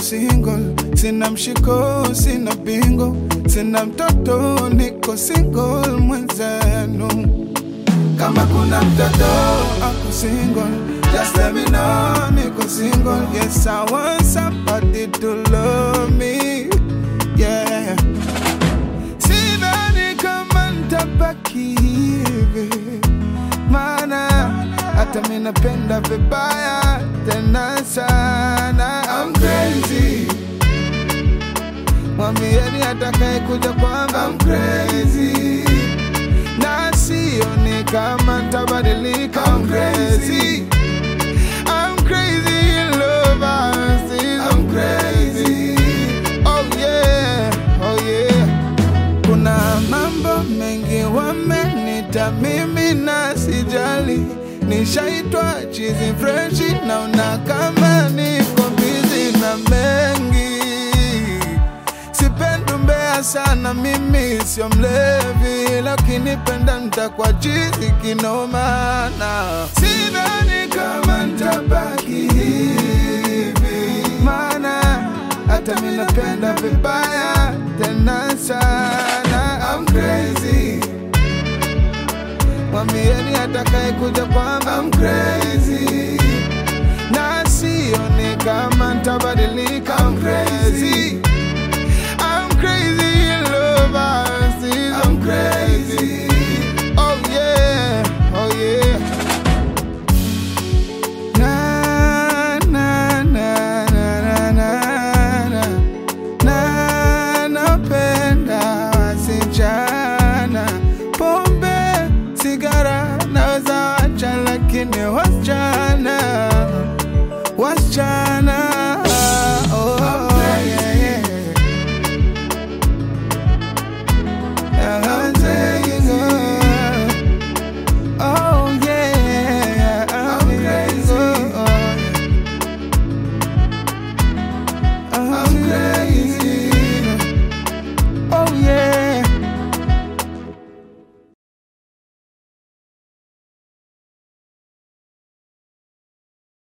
single, sina mshiko, sina bingo, sina mtoto, niko single mwenzenu. Kama kuna mtoto ako single, just let me know, niko single. Yes, I want somebody to love me, yeah. Sidhani kama nitabaki hivi, maana hata mi napenda vibaya tena sana. I'm crazy, mwambieni atakaye kuja kwamba I'm crazy, na sioni kama nitabadilika. I'm crazy, I'm crazy in love. I'm still I'm crazy. Oh yeah, oh yeah. Kuna mambo mengi wamenita mimi na sijali, nishaitwa chizi freshi, naona kama niko bizi na mengi. Sipendi umbea sana, mimi sio mlevi, lakini penda nitakuwa chizi kinomana. Sidhani kama nitabaki hivi, maana hata mi napenda vibaya tena sana. I'm crazy, mwambieni atakaye kuja kwamba I'm crazy, na sioni kama nitabadilika. I'm crazy, I'm crazy in love. I'm still I'm crazy. Oh yeah, oh yeah. Na, na, na, na, na, na, na. Na napenda wasichana, pombe, sigara naweza wacha, lakini wasichana, wasichana